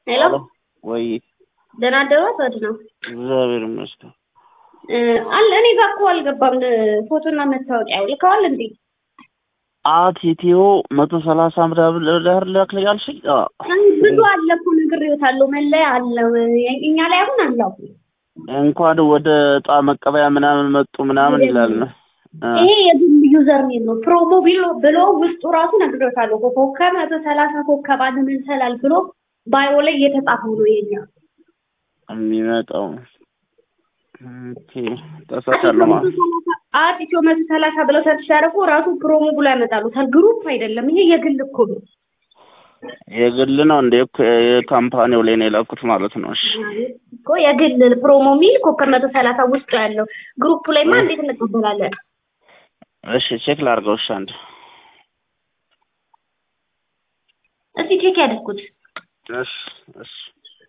ሄሎ ወይ ደህና አደሯት ወድ ነው እግዚአብሔር ይመስገን። አለ እኔ ጋር እኮ አልገባም። ፎቶና መታወቂያ ልከዋል እንዴ? አት ኢትዮ መቶ ሰላሳ ምናምን ለህር ላክል ያልሽኝ ብዙ አለ እኮ ነግሬዎታለሁ። መለያ አለው እኛ ላይ አሁን አለው። እንኳን ወደ እጣ መቀበያ ምናምን መጡ ምናምን ይላል ነው። ይሄ የግል ዩዘር ኔም ነው። ፕሮሞ ብሎ ብሎ ውስጡ ራሱ ነግሬዎታለሁ። ኮከብ መቶ ሰላሳ ኮከብ አንድ ምንሰላል ብሎ ባዮ ላይ እየተጻፈው ነው የኛ የሚመጣው ኦኬ ተሳሳለሁ ማለት አት ኢትዮ መቶ ሰላሳ ብለው ሰርች ሲያደርጉ ራሱ ፕሮሞ ብሎ ያመጣሉታል። ግሩፕ አይደለም ይሄ የግል እኮ ነው። የግል ነው እንደ የካምፓኒው ላይ ነው የላኩት ማለት ነው። እሺ እኮ የግል ፕሮሞ ሚል ኮከብ መቶ ሰላሳ ውስጡ ያለው ግሩፑ ላይማ እንዴት እንቀበላለን? እሺ ቼክ ላድርገው። እሺ አንድ እስቲ ቼክ ያድርጉት። እሺ እሺ